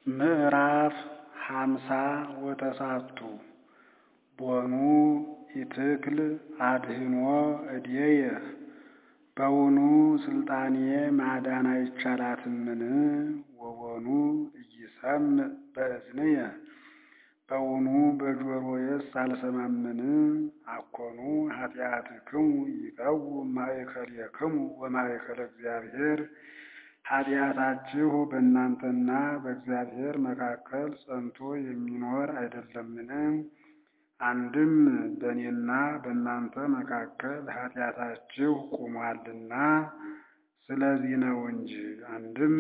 ምዕራፍ ሃምሳ ወተሳቱ ቦኑ ኢትክል አድህኖ እዴየ በውኑ ስልጣኔ ማዳን አይቻላትምን? ወቦኑ ኢይሰምዕ በእዝንየ በውኑ በጆሮዬስ አልሰማምን? አኮኑ ኃጢአትክሙ ይቀውም ማእከሌክሙ ወማእከለ እግዚአብሔር ኃጢአታችሁ በእናንተና በእግዚአብሔር መካከል ጸንቶ የሚኖር አይደለምን? አንድም በእኔና በእናንተ መካከል ኃጢአታችሁ ቁሞአልና ስለዚህ ነው እንጂ። አንድም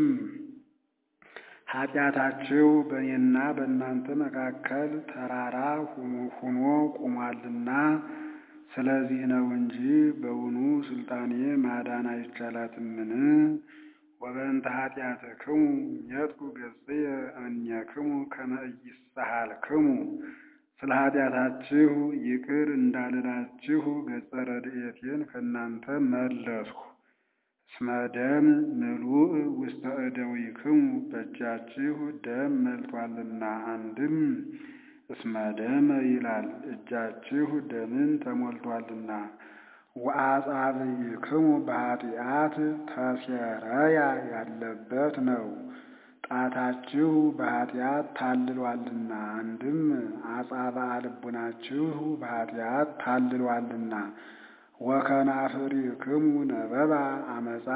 ኃጢአታችሁ በእኔና በእናንተ መካከል ተራራ ሁኖ ቁሞአልና ስለዚህ ነው እንጂ። በውኑ ስልጣኔ ማዳን አይቻላትምን? ወበእንተ ኃጢአትክሙ ሜጥኩ ገጽየ እምኔክሙ ከመ ኢይሳሃልክሙ ስለ ኃጢአታችሁ ይቅር እንዳልላችሁ ገጸ ረድኤቴን ከእናንተ መለስሁ። እስመ ደም ምሉእ ውስተ እደዊክሙ በእጃችሁ ደም መልቶአልና። አንድም እስመ ደመ ይላል እጃችሁ ደምን ተሞልቶአልና። ወአጻብዕክሙ በኃጢአት ተሴረያ ያለበት ነው። ጣታችሁ በኃጢአት ታልሏልና። አንድም አጻብዓ ልቡናችሁ በኃጢአት ታልሏልና። ወከናፍሪክሙ ነበባ አመፃ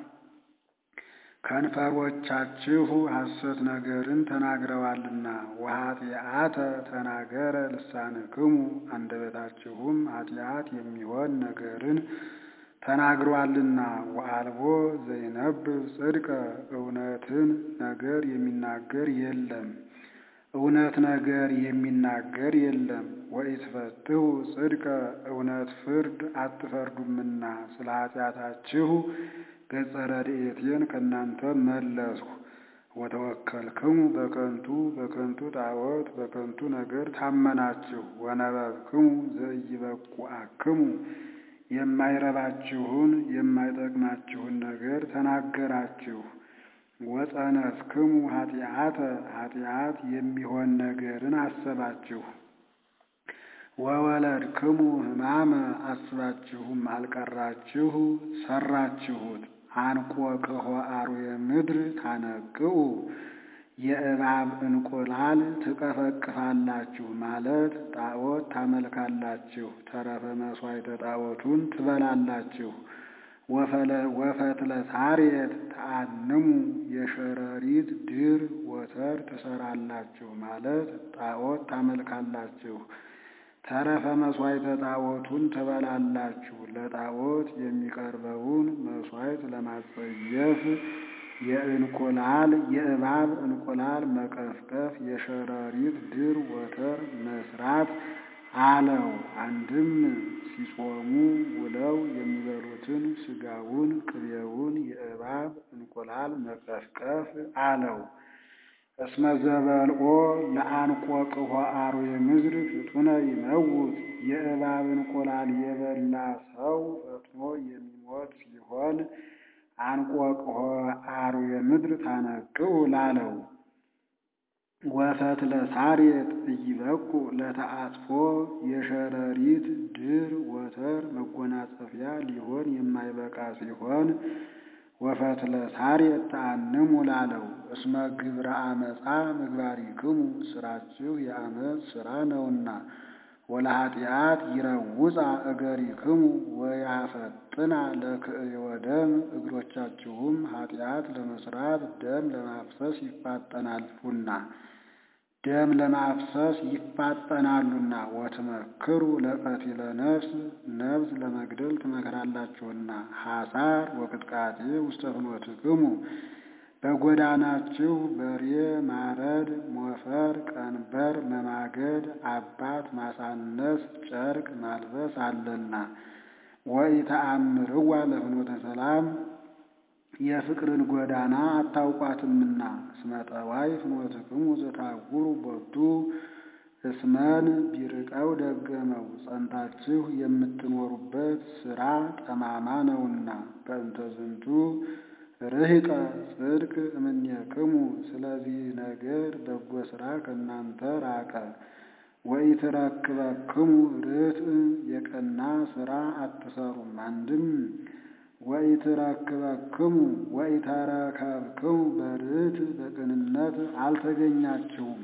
ከንፈሮቻችሁ ሐሰት ነገርን ተናግረዋልና። ወኃጢአተ ተናገረ ልሳንክሙ አንደበታችሁም ኃጢአት የሚሆን ነገርን ተናግሯልና። ወአልቦ ዘይነብብ ጽድቀ እውነትን ነገር የሚናገር የለም እውነት ነገር የሚናገር የለም። ወኢትፈትሑ ጽድቀ እውነት ፍርድ አትፈርዱምና ስለ ኃጢአታችሁ ገጸ ረድኤቴን ከእናንተ መለስሁ። ወተወከልክሙ በከንቱ በከንቱ ጣዖት በከንቱ ነገር ታመናችሁ። ወነበብክሙ ዘኢይበቁአክሙ የማይረባችሁን የማይጠቅማችሁን ነገር ተናገራችሁ። ወጸነስክሙ ኃጢአተ ኃጢአት የሚሆን ነገርን አሰባችሁ። ወወለድክሙ ሕማመ አስባችሁም አልቀራችሁ ሰራችሁት። አንቆቅሖ አርዌ ምድር ታነቅኡ የእባብ እንቁላል ትቀፈቅፋላችሁ ማለት ጣዖት ታመልካላችሁ። ተረፈ መሥዋዕተ ጣዖቱን ትበላላችሁ። ወፈትለ ሳሬት ተአንሙ የሸረሪት ድር ወተር ትሰራላችሁ ማለት ጣዖት ታመልካላችሁ። ተረፈ መሥዋዕተ ጣዖቱን ትበላላችሁ። ለጣዖት የሚቀርበውን መሥዋዕት ለማጸየፍ የእንቁላል የእባብ እንቁላል መቀፍቀፍ የሸረሪት ድር ወተር መስራት አለው። አንድም ሲጾሙ ውለው የሚበሉትን ሥጋውን ቅቤውን የእባብ እንቁላል መቀፍቀፍ አለው። እስመ ዘበልኦ ለአንቆቅሖ አርዌ ምድር ፍጡነ ይመውት የእባብ እንቁላል የበላ ሰው ፈጥኖ የሚሞት ሲሆን አንቆቅሖ አርዌ ምድር ታነቅኡ ላለው። ወፈትለ ሳሬት ኢይበቁ ለተአጽፎ የሸረሪት ድር ወተር መጎናጸፊያ ሊሆን የማይበቃ ሲሆን ወፈትለ ሳሬት ተአንሙ ላለው። እስመ ግብረ አመፃ ምግባሪክሙ ስራችሁ የአመፅ ስራ ነውና። ወለኃጢአት ይረውፃ እገሪክሙ ወያፈጥና ለክእዮ ደም እግሮቻችሁም ኃጢአት ለመስራት ደም ለማፍሰስ ይፋጠናሉና ደም ለማፍሰስ ይፋጠናሉና። ወትመክሩ ለቀቲለ ነፍስ ነፍስ ለመግደል ትመክራላችሁና። ሐሳር ወቅጥቃጤ ውስተ ፍኖትክሙ በጎዳናችሁ በሬ ማረድ፣ ሞፈር ቀንበር መማገድ፣ አባት ማሳነስ፣ ጨርቅ ማልበስ አለና። ወኢተአምርዋ ለፍኖተ ሰላም የፍቅርን ጎዳና አታውቋትምና። እስመ ጠዋይ ፍኖትክሙ ዘታጉሩ ቦቱ እስመን ቢርቀው ደገመው ጸንታችሁ የምትኖሩበት ሥራ ጠማማ ነውና። በእንተ ዝንቱ ርሂቀ ጽድቅ እምኔክሙ ስለዚህ ነገር በጎ ሥራ ከእናንተ ራቀ። ወኢትረክበክሙ ርትዕ የቀና ሥራ አትሰሩም። አንድም ወኢትረክበክሙ ወኢተረከብክሙ በርትዕ በቅንነት አልተገኛችሁም።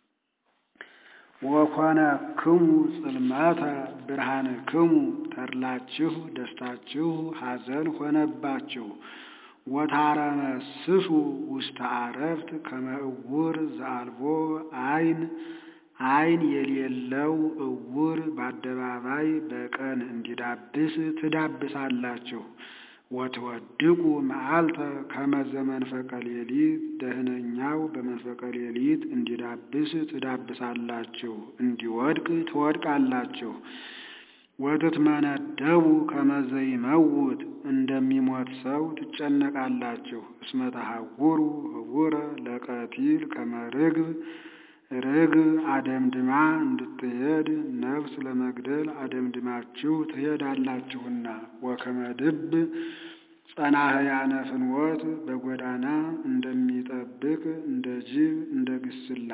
ወኮነክሙ ጽልመተ ብርሃንክሙ ተድላችሁ ደስታችሁ ሐዘን ሆነባችሁ። ወታረመስሱ ውስተ አረፍት ከመ ዕውር ዘአልቦ ዐይን ዐይን የሌለው ዕውር በአደባባይ በቀን እንዲዳብስ ትዳብሳላችሁ። ወትወድቁ መዓልተ ከመ ዘመንፈቀ ሌሊት ደህነኛው በመንፈቀ ሌሊት እንዲዳብስ ትዳብሳላችሁ፣ እንዲወድቅ ትወድቃላችሁ። ወትትመነደቡ ከመ ዘይመውት እንደሚሞት ሰው ትጨነቃላችሁ። እስመ ተሐውሩ ህቡረ ለቀቲል ከመ ርግብ ርግብ አደምድማ እንድትሄድ ነፍስ ለመግደል አደምድማችሁ ትሄዳላችሁና። ወከመ ድብ ጸናህያነ ፍኖት በጎዳና እንደሚጠብቅ እንደ ጅብ እንደ ግስላ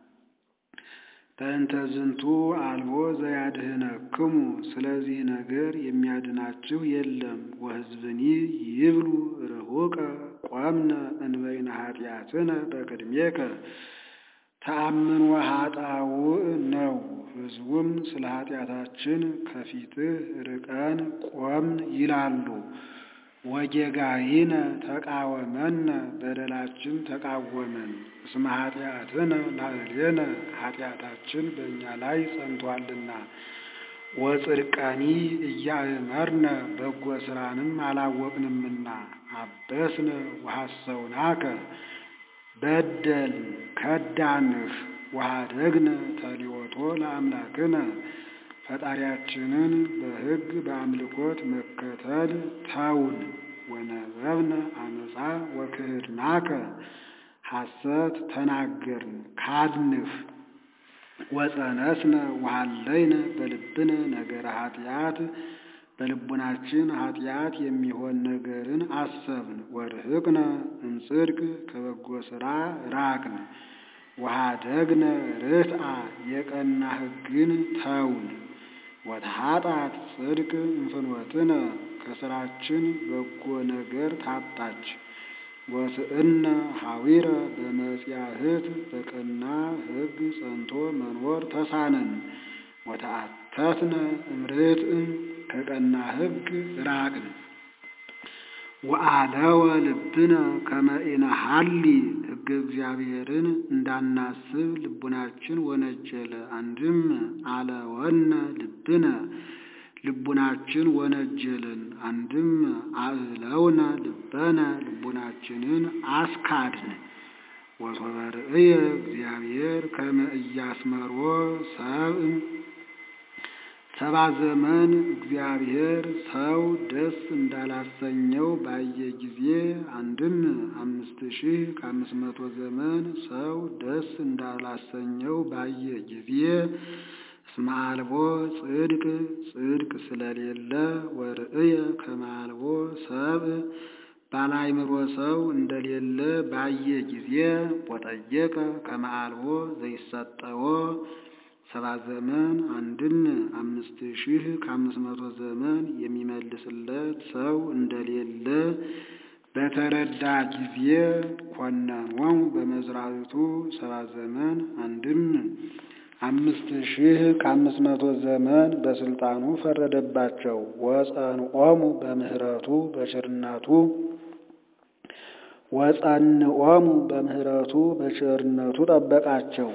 በእንተ ዝንቱ አልቦ ዘያድህነክሙ ስለዚህ ነገር የሚያድናችሁ የለም። ወሕዝብኒ ይብሉ ርሁቀ ቆምነ እንበይነ ኃጢአትነ በቅድሜከ ተአምን ወኃጣውእ ነው። ሕዝቡም ስለ ኃጢአታችን ከፊትህ ርቀን ቆምን ይላሉ። ወጌጋይነ ተቃወመነ በደላችን ተቃወመን። እስመ ኃጢአትነ ላዕሌነ ኃጢአታችን በእኛ ላይ ጸንቷልና። ወጽድቀኒ እያእመርነ በጎ ሥራንም አላወቅንምና። አበስነ ወሐሰውናከ በደል ከዳንህ ወኀደግነ ተሊወቶ ለአምላክነ ፈጣሪያችንን በሕግ በአምልኮት መከተል ተውን። ወነበብነ አመፃ ወክህድናከ ሐሰት ተናገርን ካድንህ። ወጸነስነ ወሃለይነ በልብነ ነገረ ኃጢአት በልቡናችን ኃጢአት የሚሆን ነገርን አሰብን። ወርህቅነ እምጽድቅ ከበጎ ሥራ ራቅን። ወኀደግነ ርትዓ የቀና ሕግን ተውን። ወተኃጣት ጽድቅ እንፍኖትነ ከሥራችን በጎ ነገር ታጣች። ወስእነ ሐዊረ በመጽያህት በቀና ሕግ ጸንቶ መኖር ተሳነን። ወተአተትነ እምርትዕ ከቀና ሕግ ራቅን። ወአለወ ልብነ ከመ ኢነሐሊ ሕገ እግዚአብሔርን እንዳናስብ ልቡናችን ወነጀለ። አንድም አለወነ ልብነ ልቡናችን ወነጀልን። አንድም አእለውነ ልበነ ልቡናችንን አስካድን። ወሶበ ርእየ እግዚአብሔር ከመ ኢያስመሮ ሰብእ ሰባ ዘመን እግዚአብሔር ሰው ደስ እንዳላሰኘው ባየ ጊዜ አንድም አምስት ሺህ ከአምስት መቶ ዘመን ሰው ደስ እንዳላሰኘው ባየ ጊዜ እስመ አልቦ ጽድቅ ጽድቅ ስለሌለ ወርእየ ከመ አልቦ ሰብእ ባላይምሮ ሰው እንደሌለ ባየ ጊዜ ወጠየቀ ከመ አልቦ ዘይሰጠዎ ሰባ ዘመን አንድም አምስት ሺህ ከአምስት መቶ ዘመን የሚመልስለት ሰው እንደሌለ በተረዳ ጊዜ ኮነኖሙ በመዝራዊቱ ሰባ ዘመን አንድም አምስት ሺህ ከአምስት መቶ ዘመን በስልጣኑ ፈረደባቸው። ወጸንዖሙ በምህረቱ በቸርነቱ ወጸንዖሙ በምህረቱ በቸርነቱ ጠበቃቸው።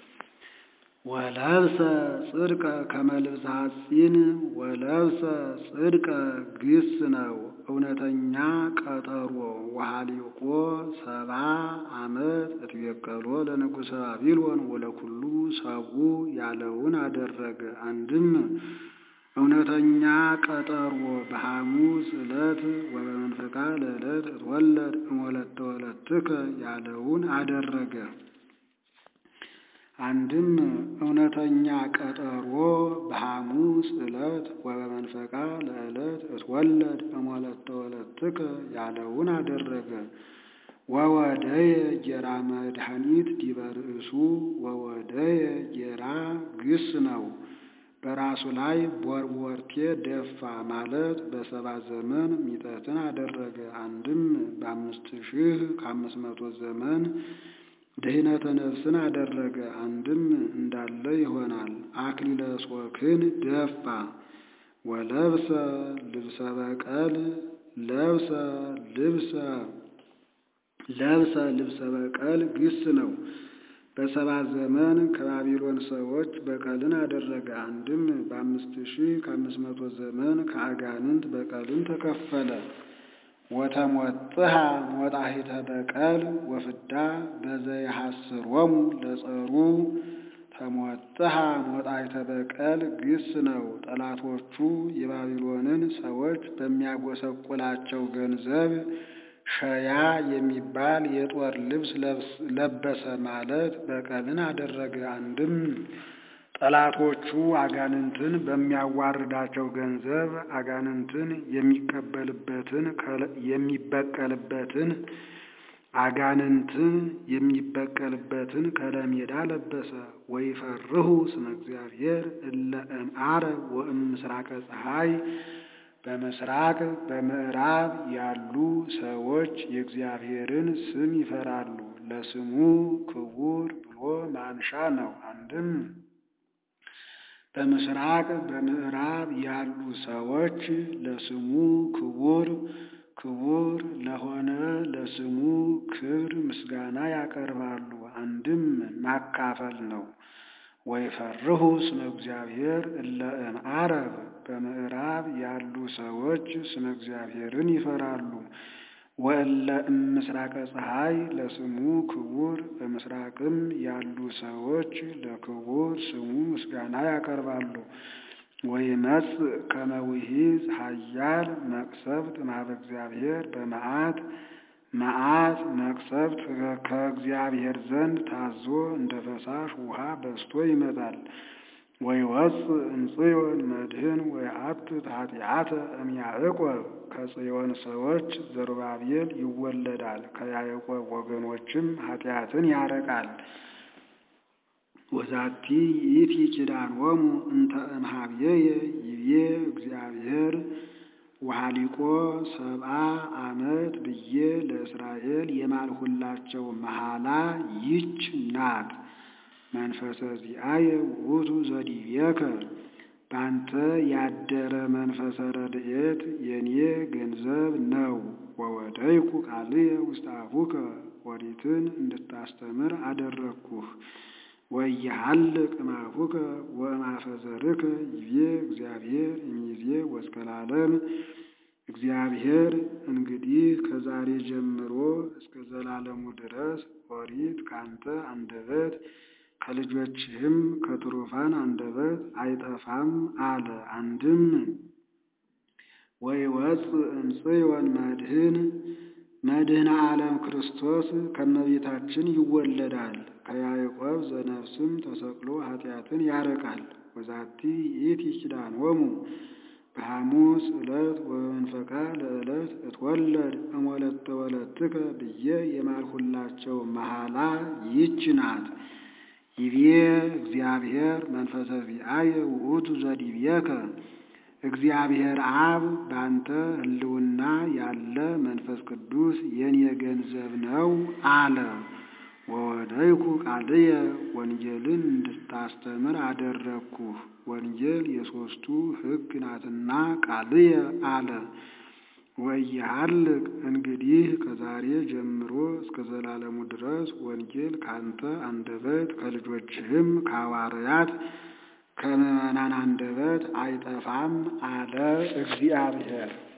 ወለብሰ ጽድቀ ከመ ልብሰ ሐጺን ወለብሰ ጽድቀ ግስ ነው እውነተኛ ቀጠሮ ወሃሊቆ ሰባ ዓመት እትቤቀሎ ለንጉሠ ባቢሎን ወለኩሉ ሰብኡ ያለውን አደረገ። አንድም እውነተኛ ቀጠሮ በሐሙስ ዕለት ወበመንፈቃ ለዕለት እትወለድ እምወለተ ወለትከ ያለውን አደረገ። አንድም እውነተኛ ቀጠሮ በሐሙስ ዕለት ወበመንፈቃ ለዕለት እትወለድ እሞለተ ወለትከ ያለውን አደረገ። ወወደየ ጌራ መድኃኒት ዲበ ርእሱ ወወደየ ጌራ ግስ ነው። በራሱ ላይ ቦርቦርቴ ደፋ ማለት በሰባ ዘመን ሚጠትን አደረገ። አንድም በአምስት ሺህ ከአምስት መቶ ዘመን ድህነተ ነፍስን አደረገ። አንድም እንዳለ ይሆናል። አክሊለ ሦክን ደፋ ወለብሰ ልብሰ በቀል ለብሰ ልብሰ ለብሰ ልብሰ በቀል ግስ ነው። በሰባ ዘመን ከባቢሎን ሰዎች በቀልን አደረገ። አንድም በአምስት ሺህ ከአምስት መቶ ዘመን ከአጋንንት በቀልን ተከፈለ። ወተሞጥሃ ሞጣሂተ በቀል ወፍዳ በዘይሐስሮሙ ለጸሩ ተሞጥሃ ሞጣሂተ በቀል ግስ ነው። ጠላቶቹ የባቢሎንን ሰዎች በሚያጎሰቁላቸው ገንዘብ ሸያ የሚባል የጦር ልብስ ለበሰ ማለት በቀልን አደረገ። አንድም ጠላቶቹ አጋንንትን በሚያዋርዳቸው ገንዘብ አጋንንትን የሚቀበልበትን የሚበቀልበትን አጋንንትን የሚበቀልበትን ከለሜዳ ለበሰ። ወይፈርሁ ስመ እግዚአብሔር እለ እምዓረብ ወእምስራቀ ፀሐይ በምስራቅ በምዕራብ ያሉ ሰዎች የእግዚአብሔርን ስም ይፈራሉ። ለስሙ ክቡር ብሎ ማንሻ ነው። አንድም በምስራቅ በምዕራብ ያሉ ሰዎች ለስሙ ክቡር ክቡር ለሆነ ለስሙ ክብር ምስጋና ያቀርባሉ። አንድም ማካፈል ነው። ወይፈርሁ ስመ እግዚአብሔር እለ እምዓረብ በምዕራብ ያሉ ሰዎች ስመ እግዚአብሔርን ይፈራሉ። ወእለ እምስራቀ ፀሐይ ለስሙ ክቡር በምስራቅም ያሉ ሰዎች ለክቡር ስሙ ምስጋና ያቀርባሉ። ወይመጽእ ከመ ውሒዝ ኃያል መቅሰፍት እምኀበ እግዚአብሔር በመዓት መዓት መቅሰፍት ከእግዚአብሔር ዘንድ ታዞ እንደ ፈሳሽ ውሃ በዝቶ ይመጣል። ወይወፅእ እምጽዮን መድህን ወይአትት ኃጢአተ እምያዕቆብ ከጽዮን ሰዎች ዘሩባቤል ይወለዳል። ከያዕቆብ ወገኖችም ኃጢአትን ያረቃል። ወዛቲ ይእቲ ኪዳኖሙ እንተ እምኀቤየ ይቤ እግዚአብሔር ወሃሊቆ ሰብአ ዓመት ብዬ ለእስራኤል የማልሁላቸው መሐላ ይች ናት። መንፈሰ ዚአየ ውእቱ ዘዲቤከ በአንተ ያደረ መንፈሰ ረድኤት የኔ ገንዘብ ነው። ወወደይኩ ቃልየ ውስተ አፉከ ኦሪትን እንድታስተምር አደረግኩህ። ወይሃልቅ እምአፉከ ወእምአፈ ዘርከ ይቤ እግዚአብሔር እምይእዜ ወእስከ ለዓለም። እግዚአብሔር እንግዲህ ከዛሬ ጀምሮ እስከ ዘላለሙ ድረስ ኦሪት ካንተ አንደበት ከልጆችህም ከትሩፋን አንደበት አይጠፋም አለ። አንድም ወይወፅእ እምጽዮን መድህን መድህነ ዓለም ክርስቶስ ከመቤታችን ይወለዳል። ከያዕቆብ ዘነፍስም ተሰቅሎ ኃጢአትን ያረቃል። ወዛቲ ይእቲ ኪዳኖሙ በሐሙስ ዕለት ወበመንፈቃ ለዕለት እትወለድ እሞለተ ወለትከ ብዬ የማልሁላቸው መሐላ ይች ናት። ይቤ እግዚአብሔር መንፈሰ ዚአየ ውእቱ ዘዲቤከ እግዚአብሔር አብ በአንተ ሕልውና ያለ መንፈስ ቅዱስ የኔ ገንዘብ ነው አለ። ወወደይኩ ቃልየ ወንጌልን እንድታስተምር አደረግኩህ። ወንጌል የሦስቱ ሕግ ናትና ቃልየ አለ። ወኢይሃልቅ እንግዲህ ከዛሬ ጀምሮ እስከ ዘላለሙ ድረስ ወንጌል ካንተ አንደበት ከልጆችህም ከሐዋርያት ከምዕመናን አንደበት አይጠፋም አለ እግዚአብሔር።